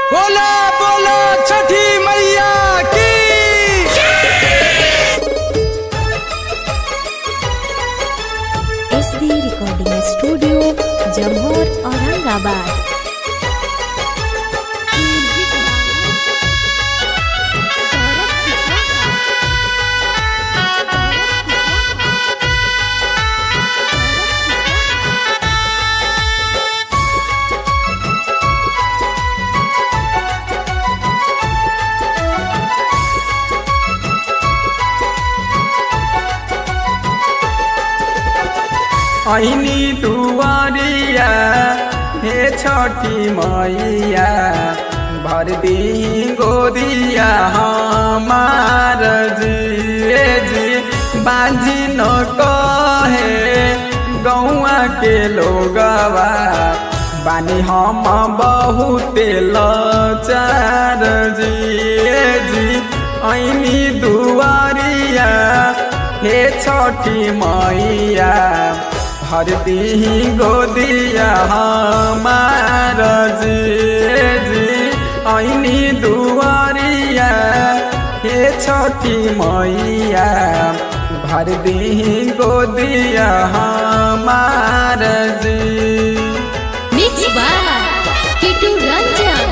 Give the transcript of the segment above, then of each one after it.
बोला बोला छठी मैया की S B recording studio Jamor Aurangabad ऐनी दुआरिया हे छठी मैया भर दी गोदिया हमार जी जी बाजी न कहे गौआ के लोगवा बानी हम बहुते लचार जी जी ऐनी दुआरिया हे छठी मैया भर दी गोदिया हमार जी जी ऐनी दुआरिया हे छठी मैया भर दी गोदिया हमार जी मिक्स बाय किटू रंजन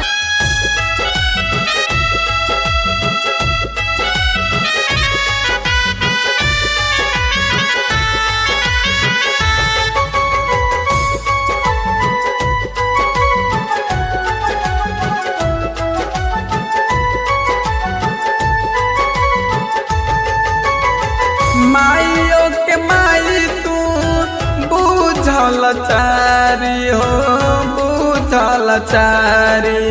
माइयो के माई तू बुझल चारी हो बुझल चारी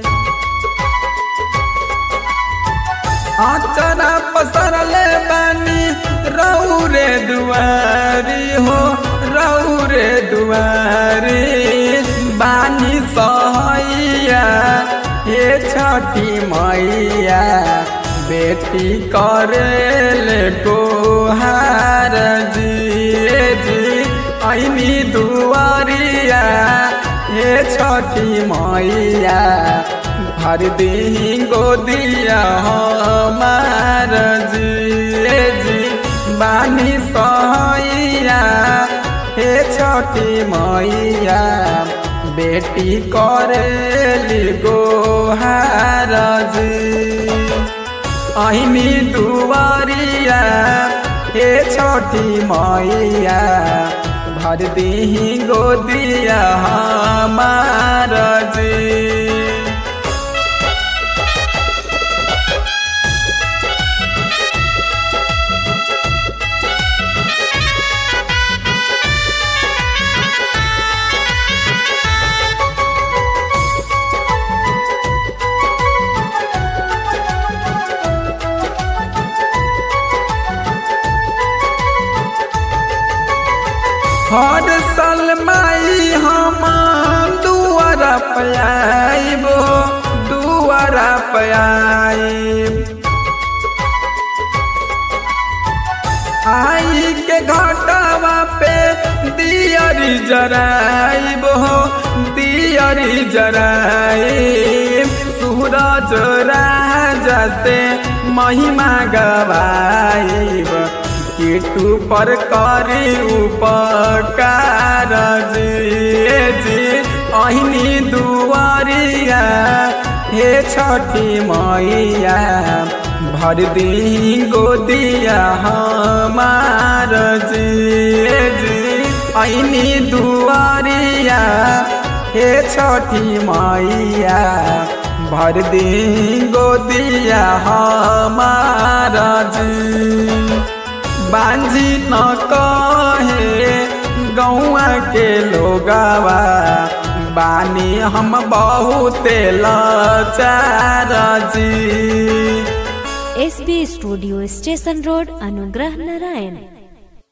आचरा पसरले बानी रौरे दुआरी हो रौरे दुआरी बानी सहैया हे छठी मैया बेटी करेले गोहार जी जी ऐनी दुआरिया हे छठी मैया भर दी गोदिया हमार जी जी बानी सहैया हे छठी मैया बेटी करेली गोहार जी ऐनी दुआरिया हे छठी मैया भर दी गोदिया हमार जी हर साल माई हम दुआरा पयाइबो दुआरा पयाइब आई के घाटावा पे दियरी जराइबो दियरी जराइब सूरज राजा से महिमा गवाइब किटू पर करी उपकार जी जी अहिनी दुआरिया हे छठी मैया भर दी गोदिया हमार जी जी अहिनी दुआरिया हे छठी मैया भर दी गोदिया हमार जी बांझी न कहे गौआ के लोगवा बानी हम बहुते लाचार जी S B studio station road Anugrah Narayan